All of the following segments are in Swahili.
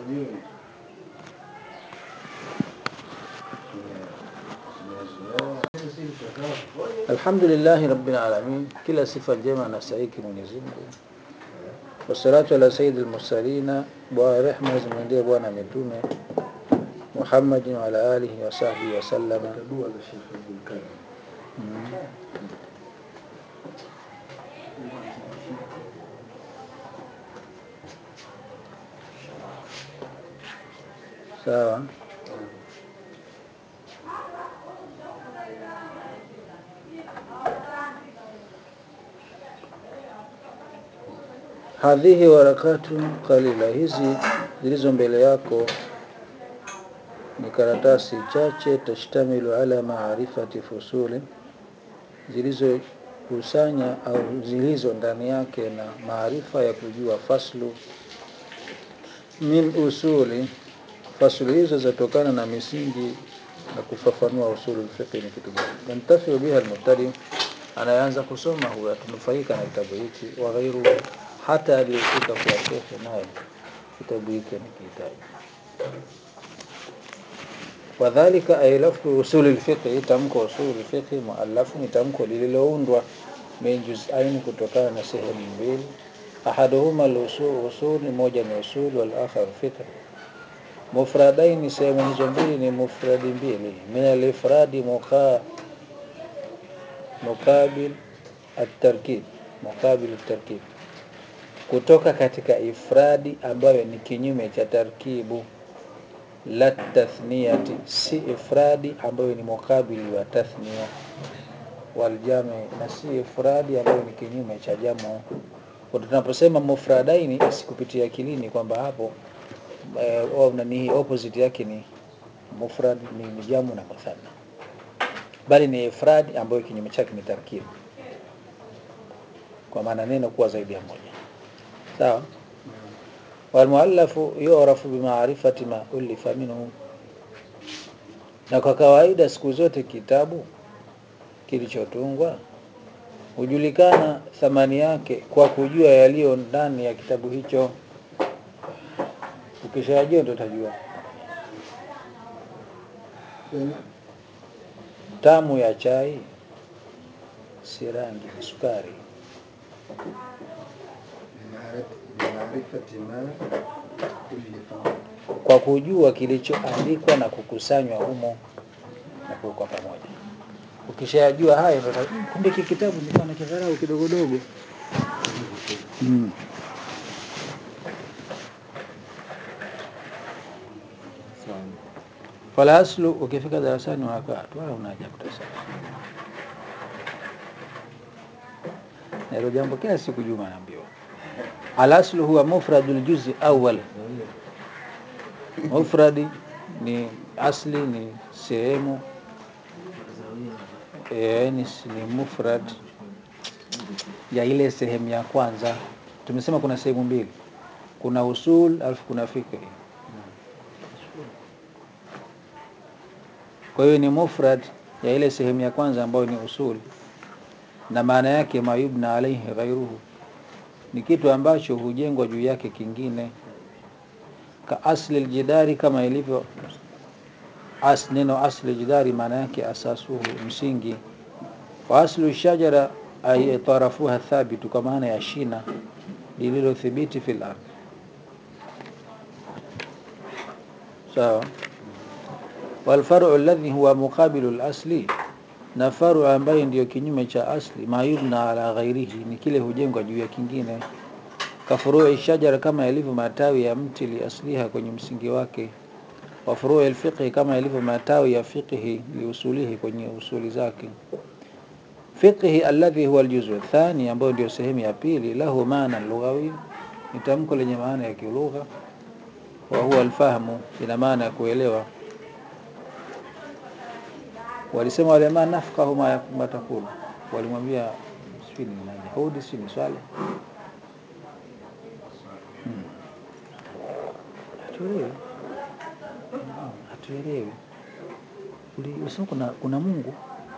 hajui. Alhamdulillahi rabbil alamin, kila sifa njema anastahiki Mwenyezi Mungu. Wassalatu ala sayyidil mursalina, bwana rehma zimwendee bwana mitume Muhammadin wa ala alihi wa sahbihi wa sallama. Dua za Sheikh Abdul Karim. Sawa. Hadhihi warakatu qalila, hizi zilizo mbele yako ni karatasi chache, tashtamilu ala maarifati fusuli, zilizokusanya au zilizo ndani yake na maarifa ya kujua faslu min usuli. Faslu hizo zatokana na misingi na kufafanua usulu fiqh ni kitu gani. Yantafiu biha almubtadi, anayeanza kusoma huyo atanufaika na kitabu hiki, wa ghairu hata aliyefika kwa shekhe naye kitabu hiki anakihitaji. Wadhalika ay lafdhu usuli lfiqhi, tamko usuli lfiqhi muallafu ni tamko lililoundwa min juz'ain, kutokana na sehemu mbili. Ahaduhuma al-usul, usul moja ni usul, wal akhar fiqh. Mufradaini, sehemu hizo mbili ni mufradi mbili. Min al-ifradi muqa muqabil at-tarkib, muqabil at-tarkib, kutoka katika ifradi ambayo ni kinyume cha tarkibu la tathniyati, si ifradi ambayo ni mukabili wa tathniya, waljami, na si ifradi ambayo ni kinyume cha jamu. Kwa tunaposema mufradaini, isikupitia akilini kwamba hapo eh, au nani opposite yake ni mufrad ni, ni jamu na muthanna, bali ni ifradi ambayo kinyume chake ni tarkibu, kwa maana neno kuwa zaidi ya moja. Sawa. Walmuallafu yu'rafu bimaarifati ma ulifa minhu, na kwa kawaida siku zote kitabu kilichotungwa hujulikana thamani yake kwa kujua yaliyo ndani ya kitabu hicho. Ukishajua ndio utajua tamu ya chai si rangi, ni sukari. Bimaarifati ma ulifa Kwa kujua kilichoandikwa na kukusanywa humo na kuwekwa pamoja. Ukishajua hayo ndio uta- "Mm, kumbe hiki kitabu nilikuwa nakidharau kidogodogo. Mm. Fala aslu, ukifika darasani unakaa tu wala una haja kutasama. Na hilo jambo kila siku Juma anaambiwa. Al aslu huwa mufradul juz'i awwal. Mufradi ni asli, ni sehemu eh, ni, ni mufrad ya ile sehemu ya kwanza. Tumesema kuna sehemu mbili, kuna usul alafu kuna fikhi. Kwa hiyo ni mufrad ya ile sehemu ya kwanza ambayo ni usul, na maana yake mayubna alaihi ghairuhu, ni kitu ambacho hujengwa juu yake kingine, ka asli aljidari, kama ilivyo as, neno asli aljidari maana yake asasuhu, msingi wa aslu shajara ay tarafuha thabitu, kwa maana ya shina lililothibiti fil ardh. Sawa. Walfaru alladhi huwa muqabilu al-asli, na faru ambayo ndiyo kinyume cha asli, ma yubna ala ghairihi, ni kile hujengwa juu ya kingine. Kafurui shajara, kama yalivyo matawi ya mti, li asliha, kwenye msingi wake. Wa furui alfiqhi, kama yalivyo matawi ya fiqhi, li usulihi, kwenye usuli zake. Fiqhi alladhi huwa aljuzu thani, ambayo ndio sehemu ya pili, lahu maana lughawi, ni tamko lenye maana ya kilugha. Wa huwa alfahmu, ina maana ya kuelewa walisema wale ma nafqahu ma ma takulu, walimwambia sijui ni nani Hudi, sijui ni Swale, Hmm. hatuelewi, Hmm, hatuelewi. Uli- Ulisema kuna, kuna Mungu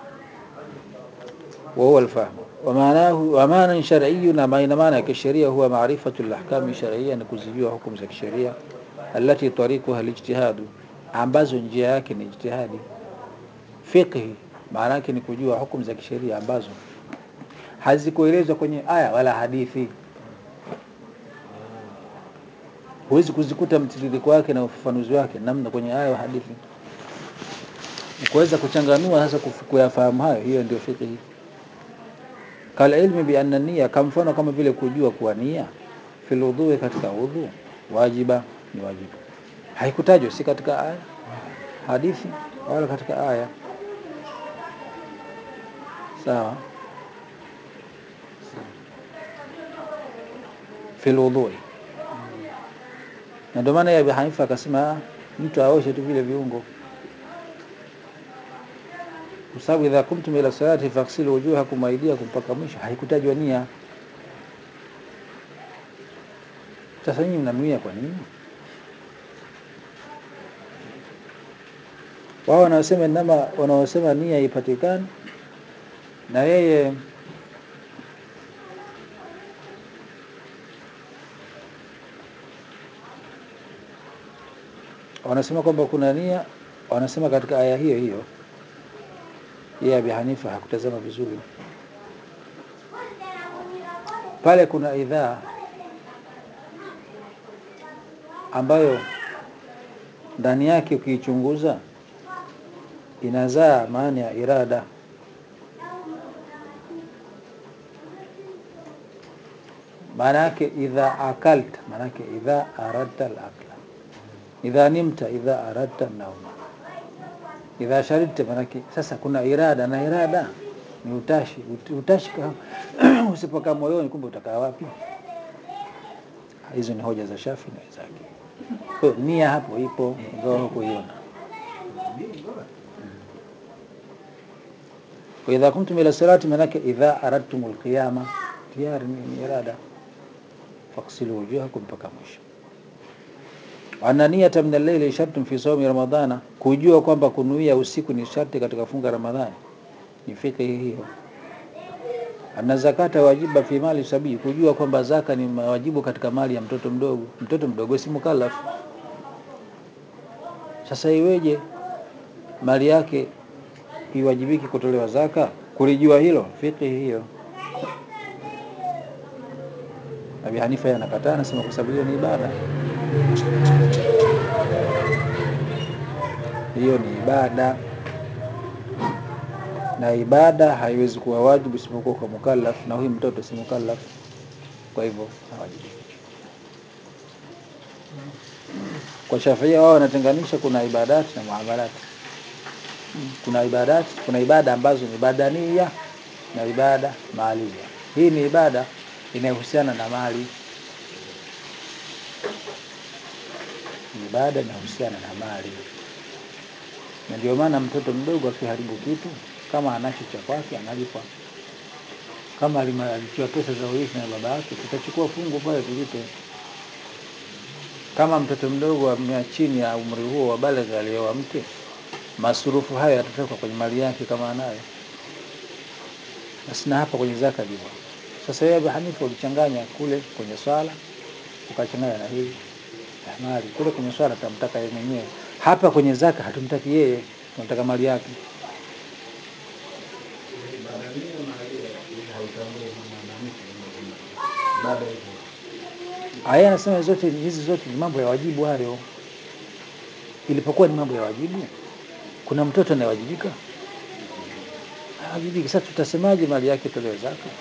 wa huwa alfahmu wa maanahu wa maana shar'iyyu, na maana maana ya kisheria huwa maarifatu alahkami shar'iyya, ni kuzijua hukumu za kisheria allati tariquha alijtihadu, ambazo njia yake ni ijtihadi. Fiqhi maana yake ni kujua hukumu za kisheria ambazo hazikuelezwa kwenye aya wala hadithi. Huwezi kuzikuta mtiririko wake na ufafanuzi wake namna kwenye aya wa hadithi. Kuweza kuchanganua sasa kuf- kuyafahamu hayo, hiyo ndio fiqhi. Kal ilmi bi anna nia, kama mfano kama vile kujua kuwa nia fil wudhu, katika udhu wajiba, ni wajibu. Haikutajwa si katika aya hadithi wala katika aya. Sawa, fil wudhu. Na ndio maana ya Abi Hanifa akasema "Ah, mtu aoshe tu vile viungo, kwa sababu idha kumtum ila salati faghsilu wujuhakum wa aydiyakum, mpaka mwisho haikutajwa nia. Sasa nyinyi mnanuia kwa nini? Wao wanaosema inama, wanaosema nia ipatikane na yeye wanasema kwamba kuna nia, wanasema katika aya hiyo hiyo, yeye Abi Hanifa hakutazama vizuri pale. Kuna idhaa ambayo ndani yake ukiichunguza inazaa maana ya irada. Maana yake idha akalta, maana yake idha aradta al-akla, idha nimta, idha aradta nauma, idha sharibta, maana yake sasa kuna irada na irada ni utashi. Ut- Utashi ka- usipokaa moyoni, kumbe utakaa wapi? Hizo ni hoja za Shafi na wenzake. Kwa hiyo nia hapo ipo, ingawa hukuiona. wa idha kumtum ila salati, manake idha aradtum alqiyama, tayari ni ni irada. Faghsilu wujuhakum, mpaka mwisho. Wa anna niyata min al-layli shartun fi sawmi ramadhana, kujua kwamba kunuia usiku ni sharti katika funga Ramadhani, ni fikhi hiyo. Anna zakata wajiba fi mali sabii, kujua kwamba zaka ni wajibu katika mali ya mtoto mdogo. Mtoto mdogo si mukallaf. Sasa iweje mali yake iwajibiki kutolewa zaka? Kulijua hilo fiqhi hiyo. Abi Hanifa yeye anakataa, anasema kwa sababu hiyo ni ibada, hiyo ni ibada, na ibada haiwezi kuwa wajibu isipokuwa kwa mukallaf, na huyu mtoto si mukallaf, kwa hivyo hawajibiki. Kwa Shafia wao wanatenganisha, kuna ibadati na muamalat. Kuna ibadati, kuna ibada ambazo ni badania na ibada maalia. Hii ni ibada inayohusiana na mali, ni ibada inayohusiana na mali, na ndio maana mtoto mdogo akiharibu kitu, kama anacho cha kwake analipwa. Kama alima- alipewa pesa za urithi na baba yake, tutachukua fungu pale tulipe. Kama mtoto mdogo amea chini ya umri huo wa baleghe alioa mke, masurufu hayo yatatoka kwenye mali yake kama anayo. Basi na hapa kwenye zaka ndivyo. Sasa wewe Abu Hanifa ulichanganya kule kwenye swala ukachanganya na hii ya mali. Kule kwenye swala tamtaka yeye mwenyewe, hapa kwenye zaka hatumtaki yeye, tunataka mali yake. Badania mahalia ili haitambui mwanamke ibada hizo. Aya anasema zote hizi zote ni mambo ya wajibu hayo. Ilipokuwa ni mambo ya wajibu, kuna mtoto anayewajibika? Hawajibiki. Sasa tutasemaje mali yake tolewe zaka?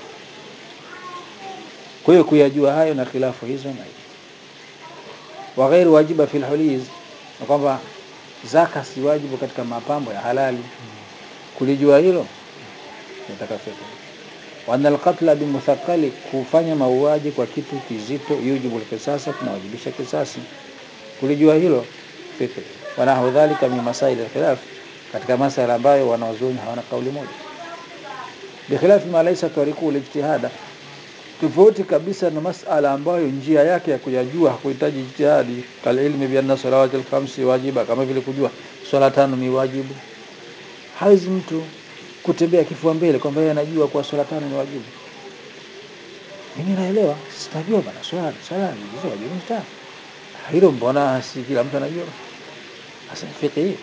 Kwa hiyo kuyajua hayo na khilafu hizo na hizo. wa ghairu wajiba fil huliz, na kwamba zaka si wajibu katika mapambo ya halali. Kulijua hilo nataka fiqh. wa anna alqatla bimuthaqali, kufanya mauaji kwa kitu kizito, yujibu alqisasa, kunawajibisha kisasi. Kulijua hilo fiqh. wa nahu dhalika min masail alkhilaf, katika masala ambayo wanawazuoni hawana kauli moja. Bikhilafi ma laysa tariqu lijtihada, tofauti kabisa na masala ambayo njia yake ya kuyajua hakuhitaji ijtihadi, kal ilmi bi anna salawati alkhamsi wajiba, kama vile kujua swala tano ni wajibu. Hawezi mtu kutembea kifua mbele kwamba yeye anajua kuwa swala tano ni wajibu. Mimi naelewa, sitajua bana swala swala ni hizo wajibu ni tano. hilo mbona si kila mtu anajua sasa fiqh hii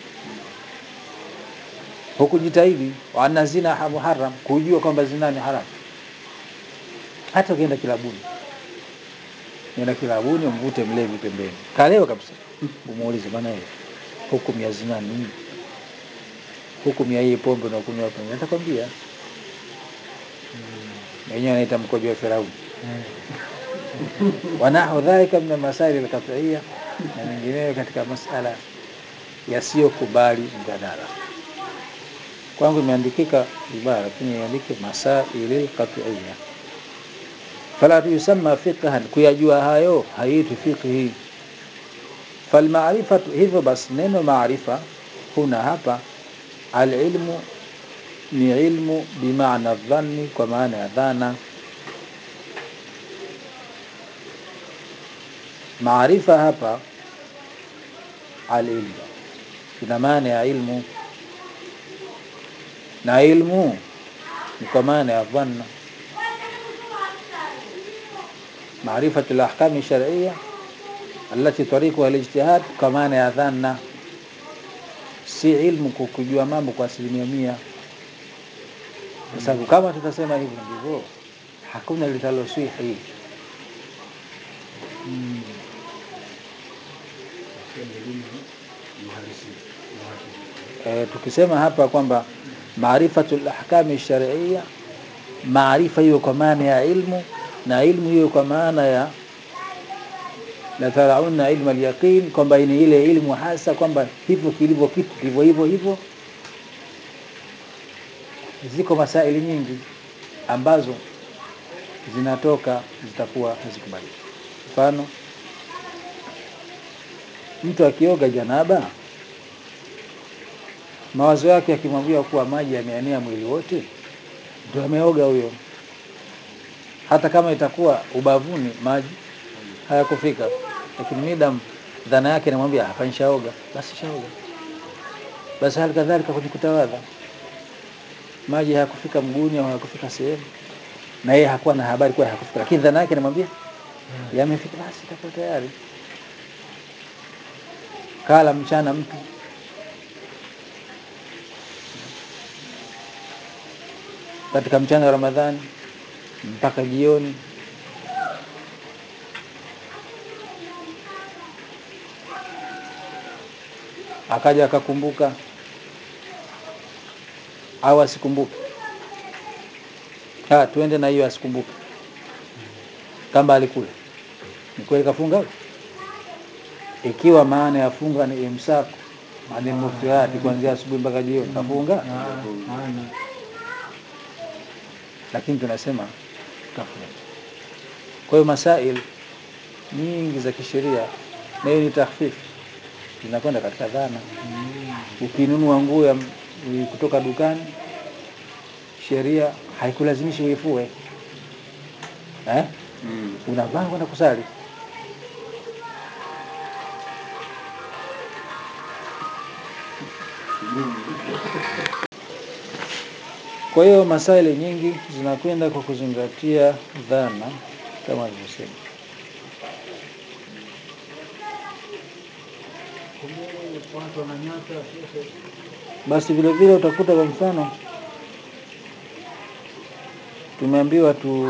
hukujitahidi wa anna zina ha- muharram kujua kwamba zina ni haramu hata ukienda kilabuni nenda kilabuni umvute mlevi pembeni kalewa kabisa umuulize bana hiyo hukumu ya zina ni nini hukumu ya hii pombe unakunywa pembeni atakwambia wenyewe anaita mkojo wa Firauni wanahu dhalika min almasaili alqat'iyya na mengineyo katika masala yasiyokubali mjadala kwangu imeandikika vibaya lakini iandike masaili alqat'iyya fala yusamma fiqhan kuyajua hayo haiitwi fiqhi falmaarifatu hivyo basi neno maarifa huna hapa alilmu ni ilmu bimaana dhanni kwa maana ya dhana maarifa hapa alilmu ina maana ya ilmu na ilmu ni kwa maana ya dhanna معرفة الأحكام الشرعية التي طريقها الاجتهاد kwa maana ya dhanna si ilmu kwa kujua mambo kwa asilimia mia kwa sababu kama tutasema hivyo ndivyo hakuna litaloswihi elimu ni uhalisia ni uhakika. e, tukisema hapa kwamba maarifatul ahkami sharia maarifa hiyo kwa maana ya ilmu na ilmu hiyo kwa maana ya la tarauna ilmu alyaqin kwamba ni ile ilmu hasa kwamba hivyo kilivyo kitu ndivyo hivyo hivyo ziko masaili nyingi ambazo zinatoka zitakuwa hazikubaliki mfano mtu akioga janaba mawazo yake yakimwambia kuwa maji yameenea mwili wote ndio ameoga huyo hata kama itakuwa ubavuni maji hayakufika lakini midam dhana yake inamwambia hapa nishaoga basi shaoga basi hali kadhalika kwenye kutawadha maji hayakufika mguuni au hayakufika sehemu na yeye hakuwa na habari kuwa hayakufika lakini dhana yake inamwambia yamefika basi itakuwa tayari kala mchana mtu katika mchana wa Ramadhani mpaka jioni akaja akakumbuka au asikumbuke ah tuende na hiyo asikumbuke kama alikula ni kweli kafunga ikiwa maana ya funga ni imsaku hadi muftirati kuanzia asubuhi mpaka jioni kafunga Ah, hana. lakini tunasema kafunga kwa hiyo masail nyingi za kisheria na hiyo ni takhfifu zinakwenda katika dhana ukinunua nguo ya m- kutoka dukani sheria haikulazimishi uifue eh? Mm. unavaa kwenda kusali kwa hiyo masaili nyingi zinakwenda kwa kuzingatia dhana kama alivyosema Kumbe watu wananyata shekhe. basi vile vile utakuta kwa mfano tumeambiwa tu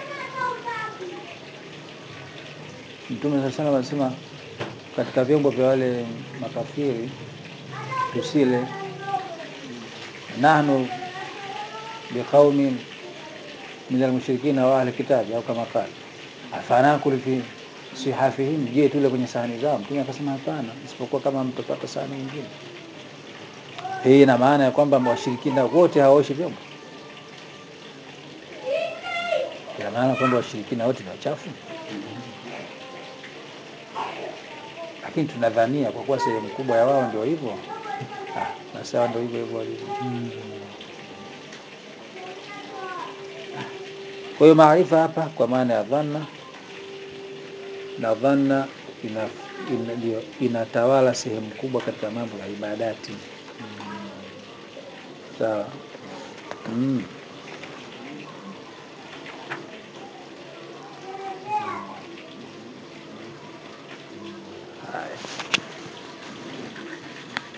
mtume saa sana anasema katika vyombo vya wale makafiri tusile nahnu biqaumin min almushrikina wa ahli kitabi au kama qala afanakul fi sihafihim je tule kwenye sahani zao mtume akasema hapana isipokuwa kama mtapata sahani nyingine hii ina maana ya kwamba washirikina wote hawaoshi vyombo ina maana kwamba washirikina wote ni wachafu lakini tunadhania kwa kuwa sehemu kubwa ya wao ndio hivyo ah, basi hao ndio hivyo hivyo walivyo kwa hiyo maarifa hapa kwa maana ya dhanna na dhanna ina, ina, ndio inatawala sehemu kubwa katika mambo ya ibadati sawa mm. haya